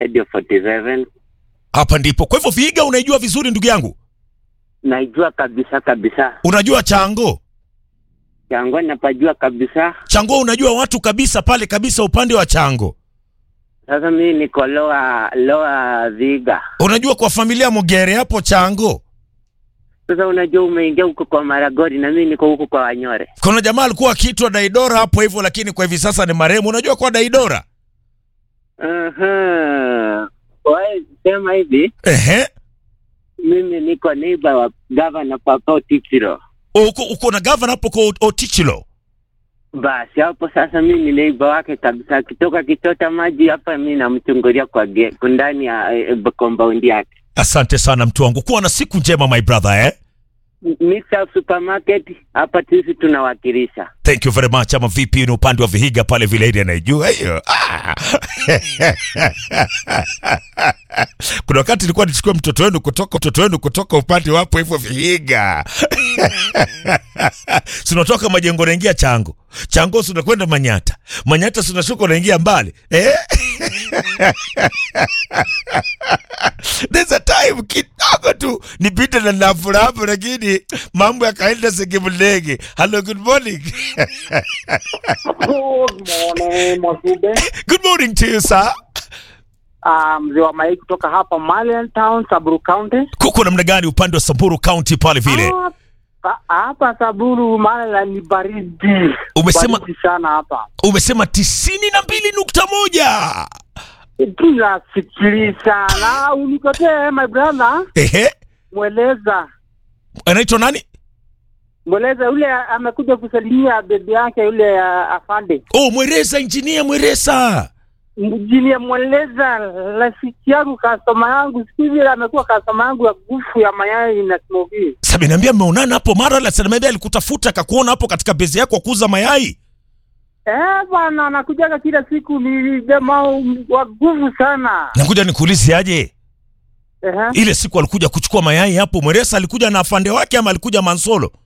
Radio 47 Hapa ndipo. Kwa hivyo Vihiga unaijua vizuri ndugu yangu. naijua kabisa kabisa. Unajua Chango? Chango napajua kabisa. Chango unajua watu kabisa pale kabisa upande wa Chango. Sasa mimi niko loa loa Viga. Unajua kwa familia Mugere hapo Chango. Sasa unajua umeingia huko kwa Maragori na mimi niko huko kwa Wanyore. Kuna jamaa alikuwa akiitwa Daidora hapo hivyo, lakini kwa hivi sasa ni marehemu. Unajua kwa Daidora? Aha. Wewe sema hivi, Ehe. mimi niko neighbor wa governor Papa Otichiro. Uko, uko na gavana hapo kwa Otichilo. Basi hapo sasa mimi ni neighbor wake kabisa. Akitoka kichota maji hapa mimi namchungulia kwa ge, ndani ya eh, compound yake. Asante sana mtu wangu, kuwa na siku njema my brother eh? Mr. Supermarket hapa sisi tunawakilisha. Thank you very much. Ama vipi, ni upande wa Vihiga pale vile area naijua hiyo. Ah. Kuna wakati nilikuwa nichukue mtoto wenu kutoka mtoto wenu kutoka upande wapo hivyo Vihiga. Sinatoka majengo naingia Chango. Chango sinakwenda Manyata. Manyata sinashuka unaingia mbali. Eh? There's a time kidogo tu nipite na nafurahapo, lakini mambo yakaenda sekemlege. Hello, good morning. Good morning, Mwasube. Good morning to you sir. Ah, mzee wa Mai kutoka hapa Malian Town, Saburu County. Kuko namna gani upande wa Samburu County pale vile? Hapa- Hapa Saburu Malian ni baridi. Umesema- baridi sana hapa. Umesema tisini na mbili nukta moja. Kila sikiliza na unikotee my brother, Ehe, mweleza anaitwa nani? mweleza yule amekuja kusalimia bebi yake yule uh, afande Oh, Mweresa, injinia Mweresa. mjini, mweleza rafiki yangu kastoma yangu siku hizi amekuwa kastoma yangu ya gufu ya mayai na smoki. Sasa niambia mmeonana hapo mara la sana alikutafuta akakuona hapo katika bezi yako ya kuuza mayai. Eh bwana, anakujaga kila siku, ni jamaa wa nguvu sana. Nakuja nikuulize aje. Ehe. Ile siku alikuja kuchukua mayai hapo Mweresa alikuja na afande wake ama alikuja Mansolo?